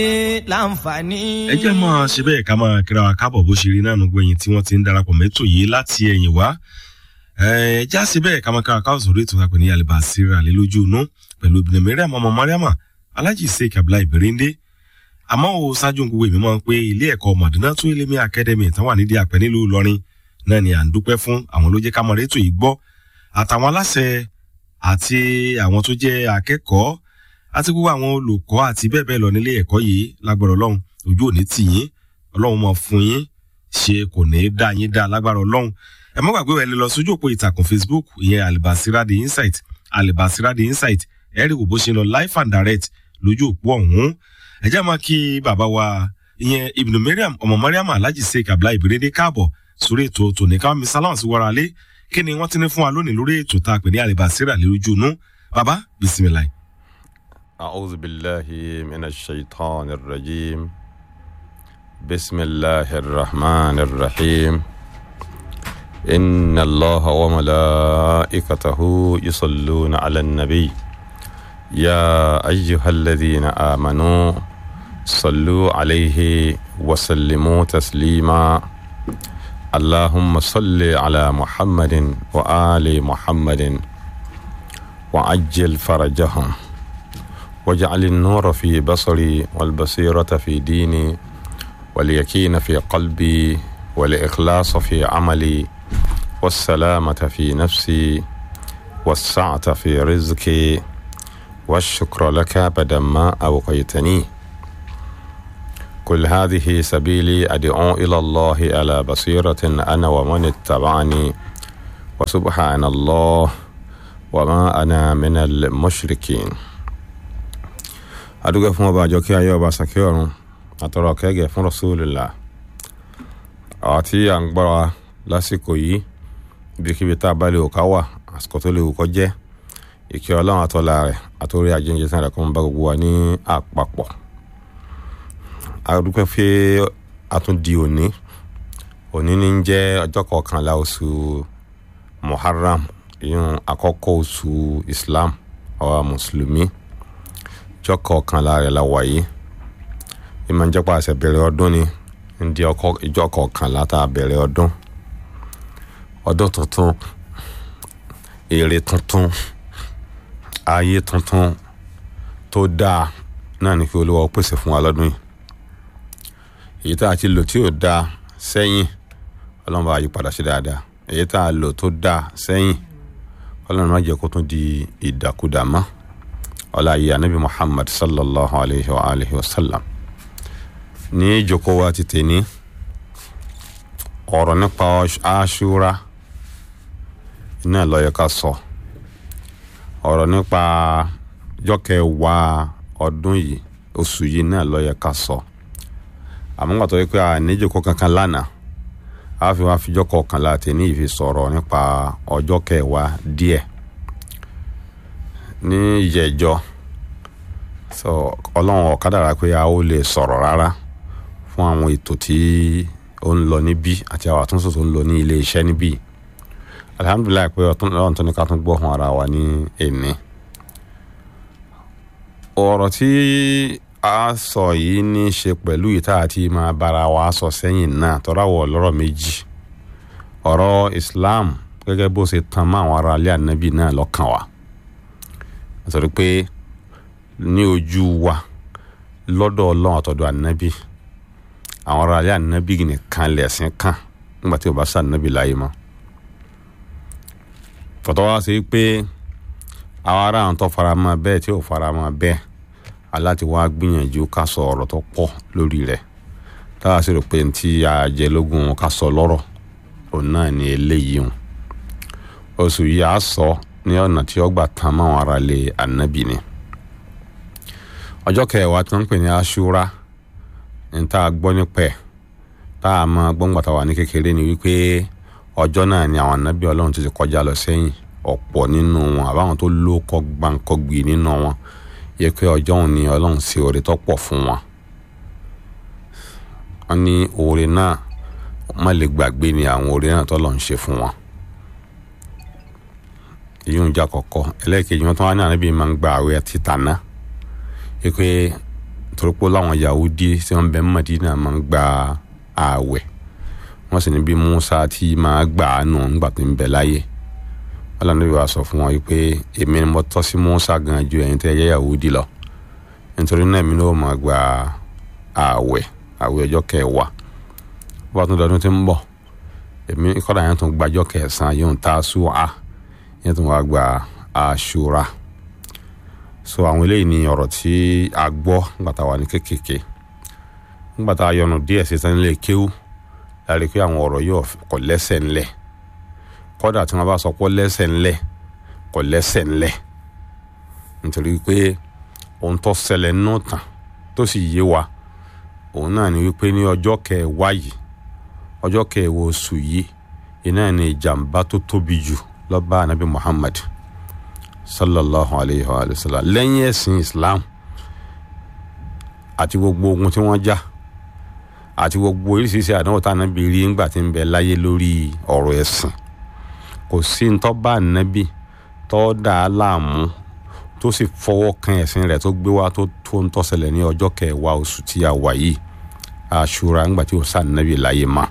láǹfààní. ẹ jẹ́ máa ṣe bẹ́ẹ̀ ká máa kíra wa káàbọ̀ bó ṣe rí náà nùgbọ́ ẹ̀yìn tí wọ́n ti ń darapọ̀ mẹ́tò yìí láti ẹ̀yìn wá ẹ já ṣe bẹ́ẹ̀ ká máa kíra wa káàbọ̀ sórí ètò ìtàpẹ́ ní yàlẹ́bà síra lé lójú inú pẹ̀lú ibùdó mẹ́rẹ́ àmọ́ mariama alájì sheik abdullahi berende àmọ́ o ṣáájú gbogbo èmi máa ń pé ilé ẹ̀kọ́ madina tún ilé mi academy tán wà nídìí àpẹ́ nílùú ìlọrin náà ni à ń dúpẹ́ fún àwọn ló jẹ́ ká mọ̀ rétò yìí gbọ́ àtàwọn aláṣẹ àti àwọn tó jẹ́ akẹ́kọ̀ọ́ àti gbogbo àwọn olùkọ́ àti bẹ́ẹ̀ bẹ́ẹ̀ lọ nílé ẹ̀kọ́ yìí lágbára ọlọ́run ojú òní tì yín ọlọ́run mọ̀ fún yín ṣe kò ní í dá yín dá lágbára ọlọ́run ẹ mọ́ gbàgbé ẹ lè lọ sójú òpó ìtàkùn facebook ìyẹn alibasira the insight alibasira the insight ẹ rí bó ṣe lọ live and direct lójú òpó ọ̀hún ẹ jẹ́ máa kí bàbá wa ìyẹn ibnu mariam ọmọ mariam alhaji sheik abdullahi ibirede káàbọ̀ sórí ètò tòní káwọn mi sáláwọn sí wàrà lé kí ni wọ́n ti ní fún wa lónìí lórí ètò tá a pè ní alibasira lójú inú bàbá bisimilayi. أعوذ بالله من الشيطان الرجيم بسم الله الرحمن الرحيم إن الله وملائكته يصلون على النبي يا أيها الذين آمنوا صلوا عليه وسلموا تسليما اللهم صل على محمد وآل محمد وعجل فرجهم واجعل النور في بصري والبصيرة في ديني واليقين في قلبي والإخلاص في عملي والسلامة في نفسي والسعة في رزقي والشكر لك بدما أوقيتني كل هذه سبيلي أدعو إلى الله على بصيرة أنا ومن اتبعني وسبحان الله وما أنا من المشركين adúgbò fún ọba àjọkí ayé ọba sàkí ọ̀run àtọrọ kẹgẹ fún rasulillah àwa tí à ń gbọ́ra lásìkò yìí ibikíbi tá a bá lè wò ká wà àsìkò tó lè wò kọ́ jẹ́ ìkẹ́ ọlọ́run àtọ́lá rẹ̀ àtòrí àjíǹde sàn rẹ̀ kó ń bá gbogbo wa ní àpapọ̀ adúgbò fi àtúndì òní òní ní jẹ́ ọjọ́ kọkànlá oṣù muharram ìyún àkọ́kọ́ oṣù islam àwa mùsùlùmí ìjọ kọkànlá rẹ̀ la wà yìí ìmọ̀ ìjọba àṣẹ bẹ̀rẹ̀ ọdún ni ndí ìjọ kọkànlá tá a bẹ̀rẹ̀ ọdún ọdún tuntun èrè tuntun ayé tuntun tó dáa náà ní kí olúwa pèsè fún wa lọ́dún yìí èyí tá a ti lò tí ò dáa sẹ́yìn ọlọ́run bá yí padà sí dáadáa èyí tá a lò tó dáa sẹ́yìn ọlọ́run má jẹ́ kó tún di ìdàkudà mọ́ ọlá yìí anabi muhammad sallallahu alayhi wa alayhi wa sallam ní ìjókòó wa ti tèní ọ̀rọ̀ nípa aṣúra iná lọ́yẹ ká sọ ọ̀rọ̀ nípa jọ́kẹ̀wá ọdún yìí oṣù yìí náà lọ́yẹ ká sọ àmọ́ gbàtọ́ wípé a níjókòó kankan lánàá a fi wá fijọ́ kọkànlá tèní ìfi sọ̀rọ̀ nípa ọjọ́ kẹwàá díẹ̀ ní ìjẹ́jọ́ so ọlọ́run ọ̀kadàrà pé a ó lè sọ̀rọ̀ rárá fún àwọn ètò tí ó ń lọ níbí àti àwọn àtúnṣe tó ń lọ ní ilé iṣẹ́ níbí alihamudulilayi pé ọlọ́run tó ní ká tún gbọ́ fún ara wa ní èní. ọ̀rọ̀ tí a sọ yìí ní í ṣe pẹ̀lú ìta àti máa bára wa sọ sẹ́yìn náà tọ́ráwọ̀ lọ́rọ̀ méjì ọ̀rọ̀ Islam gẹ́gẹ́ bó ṣe tan mọ́ àwọn ará ilé ànábì náà lọ́kàn wa àtọ̀rí pé ní ojú wa lọ́dọ̀ ọlọ́run àtọ̀dọ̀ ànábì àwọn ará alẹ́ ànábì nìkan lẹ̀sìn kan nígbà tí o bá sànábì láyé mọ́ fọ̀tọ́ wá sí pé àwọn ará àwọn tó fara mọ́ bẹ́ẹ̀ tí ò fara mọ́ bẹ́ẹ̀ aláti wá gbìyànjú ká sọ ọ̀rọ̀ tó pọ̀ lórí rẹ̀ táwa sì rò pé tí àjẹlógún ká sọ lọ́rọ̀ òun náà ní eléyìí hùn oṣù yìí á sọ ní ọ̀nà tí ó gbà tán mọ́ àwọn ará ilé ànábì ni ọjọ́ kẹwàá tí wọ́n ń pè ní aṣúra ní tá a gbọ́ nípa ẹ̀ tá a máa gbọ́ngbà tá a wà ní kékeré ni wípé ọjọ́ náà ni àwọn ànábì ọlọ́run ti ti kọjá lọ sẹ́yìn ọ̀pọ̀ nínú wọn àbáwọn tó lóko gbàǹkọ́gbì nínú wọn yẹ pé ọjọ́ òun ni ọlọ́run ṣe oore tó pọ̀ fún wọn. wọ́n ní oore náà má lè gbàgbé ni àwọn oore náà tó lọ́n ṣe fún wọn. èyí ń jà kọ̀kọ́ ẹlẹ́ẹ̀kejì wọn tó wá ní ànábì máa ń gba àwẹ̀ títà náà pé torí pé láwọn yahudi tí wọ́n bẹ ní madina máa ń gba ààwẹ̀ wọ́n sì ní bí musa ti máa gbà á nù nígbà tó ń bẹ láyé wọ́n lànà bí wàá sọ fún wọn pé èmi ni mo tọ́ sí musa gan ju ẹ̀yin tẹ́ yẹ yahudi lọ nítorí náà èmi náà máa gba ààwẹ̀ ààwẹ̀ ọjọ́ kẹwàá bá tún dọdún tí ń bọ̀ èmi kọ́dà yẹn tún gbàjọ́ kẹsàn-án yóò ta sùá yẹn tún wá gba àṣùrà so àwọn eléyìí ni ọ̀rọ̀ tí a gbọ́ nígbà tá a wà ní kékèké nígbà tá a yọnu díẹ̀ sí sanilé kéwú láti pé àwọn ọ̀rọ̀ yóò kọ̀ lẹ́sẹ̀ ńlẹ̀ kọ́dà tí wọ́n bá sọ pé lẹ́sẹ̀ ńlẹ̀ kọ̀ lẹ́sẹ̀ ńlẹ̀ nítorí pé ohun tó ṣẹlẹ̀ nínú tàn tó sì yé wa òun náà ni wípé ní ọjọ́ kẹwàá yìí ọjọ́ kẹwàá oṣù yìí iná ni ìjàmbá tó tóbi jù ló bá anabi Muhammad sallallahu alayhi wa sallam lẹ́yìn ẹ̀sìn Islam àti gbogbo ogun tí wọ́n jà àti gbogbo oríṣiríṣi àdánwò tá ànábì rí ńgbà tí ń bẹ láyé lórí ọ̀rọ̀ ẹ̀sìn kò sí ń tọ́ bá ànábì tọ́ dà á láàmú tó sì fọwọ́ kan ẹ̀sìn rẹ̀ tó gbé wá tó tó ń tọ́sẹ̀lẹ̀ ní ọjọ́ kẹwàá oṣù tí a wà yìí àṣúra ńgbà tí ó sá ànábì láyé mọ́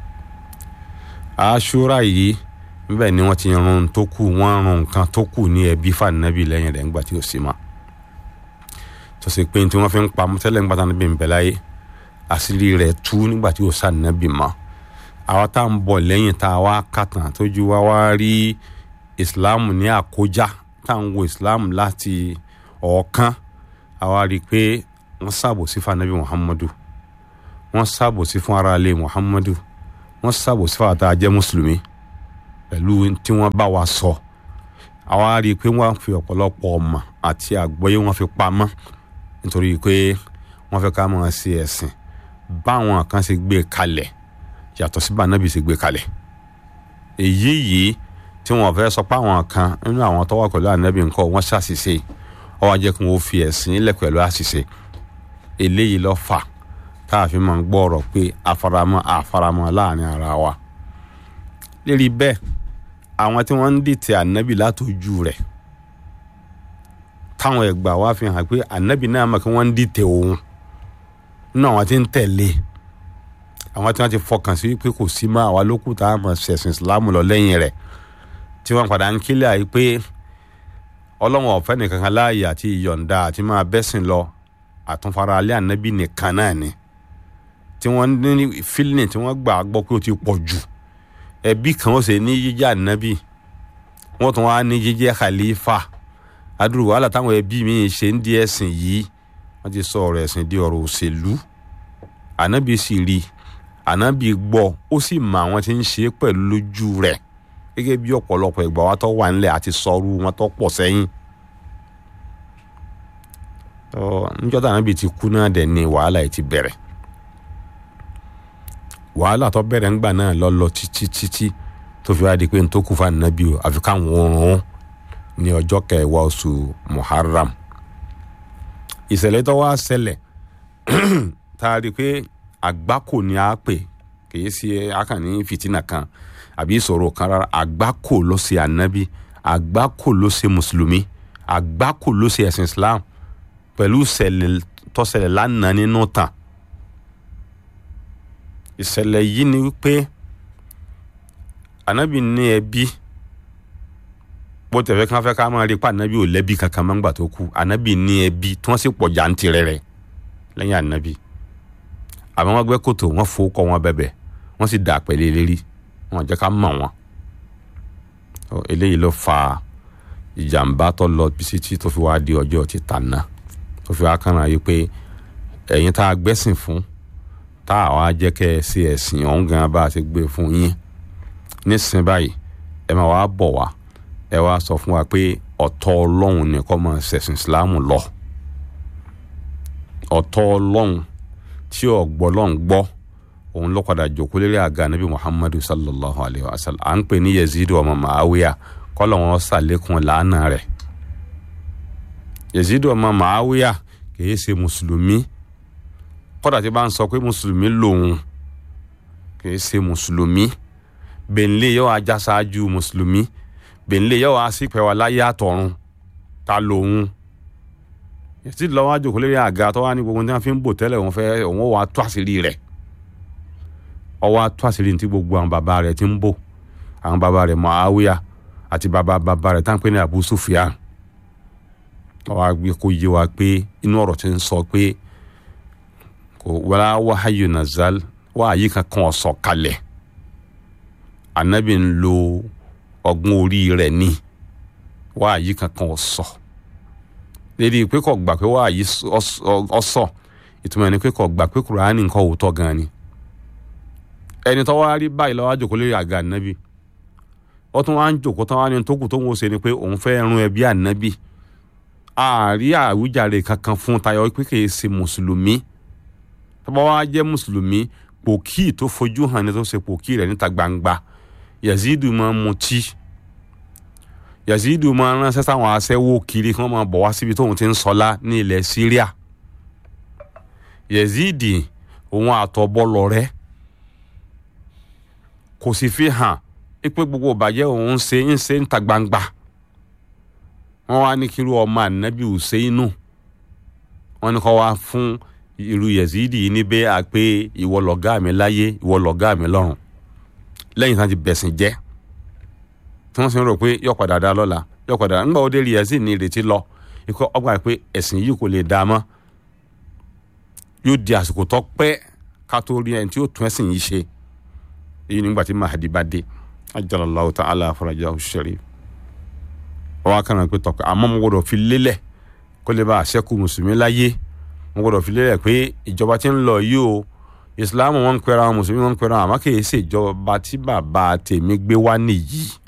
àṣúra yìí níbẹ̀ ni wọ́n ti run tó kù wọ́n run nǹkan tó kù ní ẹbí fànàbì lẹ́yìn rẹ̀ ńgbà tí ó sì mọ́ tó sì pé tí wọ́n fi ń pa tẹ́lẹ̀ ńgbà tí ànábì ń bẹ láyé àṣírí rẹ̀ tú nígbà tí ó sá ànábì mọ́ àwa tá à ń bọ̀ lẹ́yìn tá a wá kàtàn tójú wa wá rí ìsìláàmù ní àkójá tá à ń wo ìsìláàmù láti ọ̀ọ́kán àwa rí i pé wọ́n ṣàbòsí fún anabi muhammadu wọ́n ṣàbòsí fún aráalé muhammadu wọ́n ṣàbòsí fún àtà jẹ́ mùsùlùmí pẹ̀lú tí wọ́n bá wa sọ àwa rí i pé wọ́n fi ọ̀pọ̀lọpọ̀ ọmọ àti àgbọ́yé wọ́n fi pamọ́ nítorí pé wọ́n fẹ́ ká máa ṣe ẹ̀sìn báwọn kan ṣe gbé kalẹ̀ yàtọ̀ sí bànábì ṣe gbé kalẹ̀ èyí yìí tí wọ́n fẹ́ sọ pé àwọn kan nínú àwọn tó wà pẹ̀lú ànábì nǹkan wọ́n ṣàṣìṣe ó wá jẹ́ kí wọ́n fi ẹ̀sìn ilẹ̀ pẹ̀lú àṣìṣe eléyìí ló fà tá a fi máa ń gbọ́ ọ̀rọ̀ pé afaramọ́ afaramọ́ láàrin ara wa lérí bẹ́ẹ̀ àwọn tí wọ́n ń dìtẹ̀ ànábì látọjú rẹ̀ táwọn ẹgbà wa fi hàn pé ànábì náà mọ̀ kí wọ́n ń dìtẹ̀ òun nínú àwọn tí ń tẹ̀lé àwọn tí wọ́n ti fọkàn sí pé kò sí mọ́ àwa lókù tá a mọ̀ ṣẹ̀sìn ìsìlámù lọ lẹ́yìn rẹ̀ tí wọ́n padà ń kílẹ̀ àyè pé ọlọ́wọ́n ọ̀fẹ́ nìkan kan láàyè àti ìyọ̀ǹda àti máa bẹ́sìn lọ àtúnfara alẹ́ ànábì nìkan náà ni tí wọ́n ní fílìn tí wọ́n gbà gbọ́ pé ó ti pọ̀ jù ẹbí kan ó sì ní jíjẹ́ ànábì wọ́n tún wá ní jíjẹ́ khalifa adúrú wàhálà táwọn ẹbí mi ṣe ń di ẹ̀sìn yìí wọ́n ti sọ ọ̀rọ̀ ẹ̀sìn di ọ̀rọ̀ òṣèlú ànábì sì rí ànábì gbọ́ ó sì mọ àwọn tí ń ṣe é pẹ̀lú lójú rẹ̀ gẹ́gẹ́ bí ọ̀pọ̀lọpọ̀ ìgbà wa tó wà nílẹ̀ àti sọrú wọn tó pọ̀ sẹ́yìn. níjọ́ tí ànábì ti kú náà dẹ̀ ni wàhálà yìí ti bẹ̀rẹ̀ wàhálà tó bẹ̀rẹ̀ ńgbà náà lọ lọ títí títí tó fi wá di pé n tó kú fún ànábì o àfi káwọn oorun ní ọjọ́ kẹwàá oṣù muharram ìṣẹ̀lẹ̀ tó wá ṣẹlẹ̀ tá a rí i pé àgbákò ni a pè kì í ṣe akànní fìtínà kan àbí ìṣòro kan rárá àgbákò ló ṣe ànábì àgbákò ló ṣe mùsùlùmí àgbákò ló ṣe ẹ̀sìn islam pẹ̀lú ìṣẹ̀lẹ̀ tó ṣẹlẹ̀ lánàá nínú tàn ìṣẹ̀lẹ̀ yìí ni wípé ànábì ní ẹbí bó tẹ̀fẹ́ kí wọ́n fẹ́ ká máa rí pa ànábì ò lẹ́bí kankan máa ń gbà tó kú ànábì ní ẹbí tí wọ́n sì pọ̀ jàǹtìrẹrẹ lẹ́yìn ànábì àmọ́ wọ́n gbẹ́ kòtò wọ́n fowó kọ́ wọn bẹ̀bẹ̀ wọ́n sì dà pẹ̀lẹ́ lérí wọn jẹ́ ká mọ̀ wọn. eléyìí ló fa ìjàmbá tó lọ bisítí tó fi wá di ọjọ́ ti tànà tó fi wá kànáà yìí pé ẹ̀yin tá a gbẹ́sìn fún tá a wá jẹ́ kẹ́ ẹ sí ẹ̀sìn ọ̀hún gan bá a ti gbé fún yín nísìnyí báyìí ẹ máa wá bọ̀ wá ẹ wá sọ fún wa pé ọ̀tọ̀ ọlọ́run ni kó máa ṣẹ̀sìn ìsìláàmù lọ ọ̀tọ̀ ọlọ́run tí ọ̀gbọ́ ọlọ́run gbọ́ òun ló padà jòkó lérí àga nabi muhammadu sallallahu alayhi wa sallam à ń pè ní yazid ọmọ màáwíyà kọ́lọ̀ wọn ṣàlékún làánà rẹ̀ yazid ọmọ màáwíyà kìí ṣe mùsùlùmí kódà tí bá ń sọ pé mùsùlùmí lòun kìí ṣe mùsùlùmí bẹ̀ńlẹ̀ yóò ajá ṣáájú mùsùlùmí bẹ̀ńlẹ̀ yóò wá sí pẹ̀wá láyé àtọ̀run ta lòun Yazid lọ́wọ́ àjòkó lórí àga tó wá ní gbogbo tí wọ́n fi ń bò tẹ́lẹ̀ òun fẹ́ òun wà á tó àṣírí rẹ̀ ọwọ́ á tó àṣírí ní tí gbogbo àwọn bàbá rẹ̀ ti ń bò àwọn bàbá rẹ̀ Muawiya àti bàbá bàbá rẹ̀ táwọn pè ní Abu Sufyan ọwọ́ àgbẹ̀ kò yé wa pé inú ọ̀rọ̀ ti ń sọ pé kò wàlá wàháyù nazal wàháyì kankan ọ̀sọ̀ kalẹ̀ anabi ń lo ọgbọ́n orí rẹ̀ ní wàháyì kankan ọ̀sọ̀ lédi pé kò gbà pé wàháyì ọ̀sọ̀ ìtumọ̀ ẹni pé kò gbà pé kùránì nǹkan òótọ́ gan ni ẹni tó wá rí báyìí lọ́wọ́ àjòkó lórí àga ànábì ó tún wá ń jòkó tán wá ní tó kù tó ń wò ṣe ni pé òun fẹ́ run ẹbí ànábì àárí àwíjàre kankan fún tayọ pé kì í ṣe mùsùlùmí tọ́ba wa jẹ́ mùsùlùmí pòkì tó fojú hàn ní tó ṣe pòkì rẹ̀ níta gbangba yazidu máa ń mutí yazidu máa ń ránṣẹ́ sáwọn aṣẹ́wó kiri kí wọ́n máa bọ̀ wá síbi tóun ti ń sọlá ní ilẹ̀ Syria yazidi òun àtọ̀bọ̀lọ̀ rẹ̀ kò sì fi hàn pé gbogbo ìbàjẹ́ òun ń ṣe ń ṣe níta gbangba wọ́n wá ní kírú ọmọ ànábì Hùsẹ́ínù wọ́n ní kó wá fún irú Yazidi yìí níbẹ̀ à pé ìwọ lọ̀gá mi láyé ìwọ lọ̀gá mi lọ́run lẹ́yìn tí wọ́n ti bẹ̀sìn jẹ́ tí wọ́n sì ń rò pé yọ padà dá lọ́la yọ padà nígbà wo dé rí Yazidi ní ìrètí lọ ikú ọgbà pé ẹ̀sìn yìí kò lè dá mọ́ yóò di àsìkò tó pẹ́ ká tó rí ẹni tí yóò tún ẹ̀sìn yìí ṣe èyí nígbà tí Mahdi bá dé ajalallahu ta'ala farajahu sharif ọwọ́ kan náà pé tọ̀pẹ́ àmọ́ mo gbọ́dọ̀ fi lélẹ̀ kó lè bá àṣẹ́kù mùsùlùmí láyé mo gbọ́dọ̀ fi lélẹ̀ pé ìjọba tí ń lọ yìí o ìsìláàmù wọn ń pẹ́ra àwọn mùsùlùmí wọn ń pẹ́ra àwọn àmọ́ kì í ṣe ìjọba tí bàbá tèmi gbé wá nìyí